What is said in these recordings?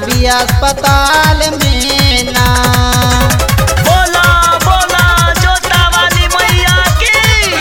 भी अस्पताल में ना बोला बोला जोता वाली मैया की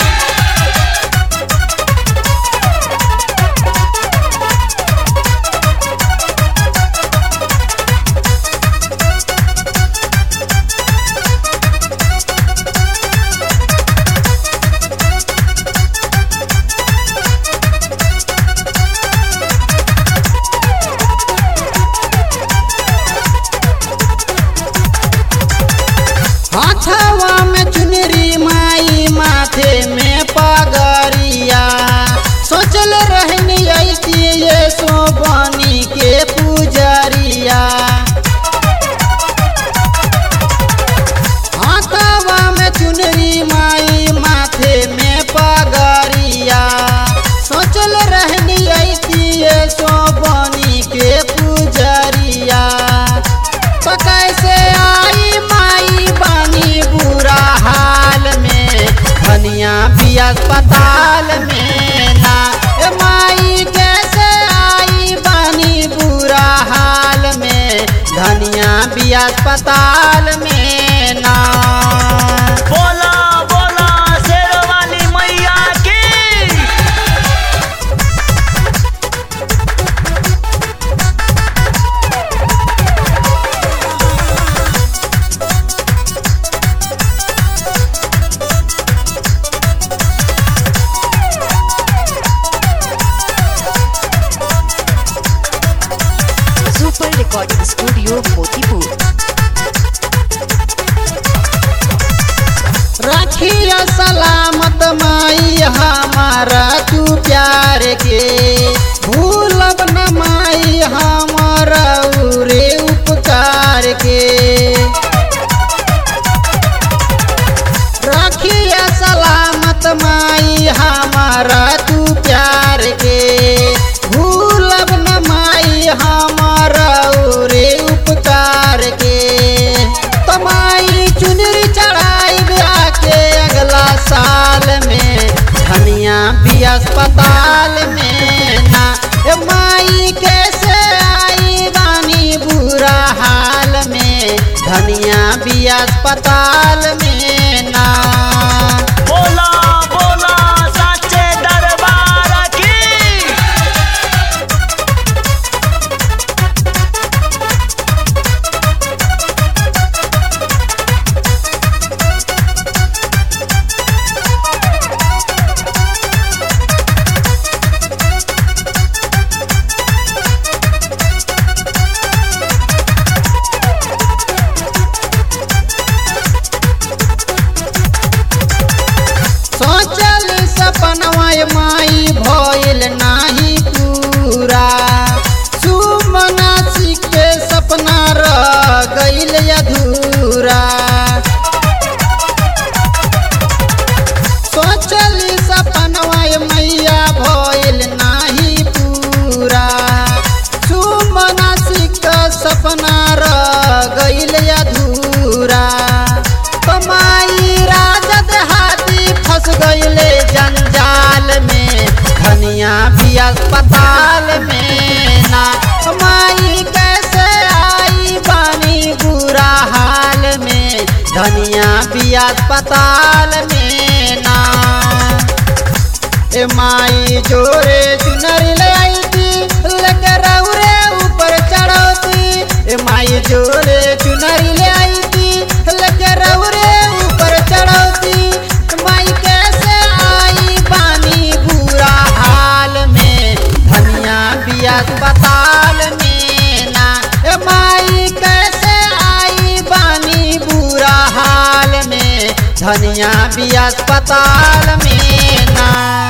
हाथवा में चुनरी माई माथे में पगरिया सोचल रहनी ऐसी ये सोबनी के पुजरिया हाथवा में चुनरी माई माथे में पगरिया सोचल रहनी ऐसी ये सोबनी के पुजरिया तो कैसे आई माई बानी बुरा हाल में धनिया भी अस्पताल में ना ए माई कैसे आई बानी बुरा हाल में धनिया भी अस्पताल में ना बोला बोला शेर वाली मैया की सुपर रिकॉर्डिंग स्टूडियो मोतीपुर रखिया सलामत माई हमारा तू प्यार के भूलब न माई हमारा उरे उपकार के रखिया सलामत माई हमारा तू प्यार के भूलब न माई हमारा उरे उपकार के तमाई चुनरी चढ़ाई के अगला साल में धनिया भी अस्पताल में ना ए माई कैसे आई बानी बुरा हाल में धनिया भी अस्पताल में ना बोला बोला साचे दरबार की सोचल सपनवा माई भइल नाही पूरा सुमनासी के सपना रह गइल अधूरा सोचल सपनवा मैया भइल नाही पूरा सुमनासी के सपना रह गइल अधूरा कमाई राजद हाथी फंस गइले जंजाल में धनिया भी अस्पताल में ना कमाई कैसे आई बानी बुरा हाल में धनिया भी अस्पताल में ना ए माई जोरे चुनरी ले आई थी लेके रौरे ऊपर चढ़ौती ए माई जोरे चुनरी ले आई थी लेके रौरे ऊपर चढ़ौती माई कैसे आई बानी बुरा हाल में धनिया भी अस्पताल में ना ए माई कैसे आई बानी बुरा हाल में धनिया भी अस्पताल में ना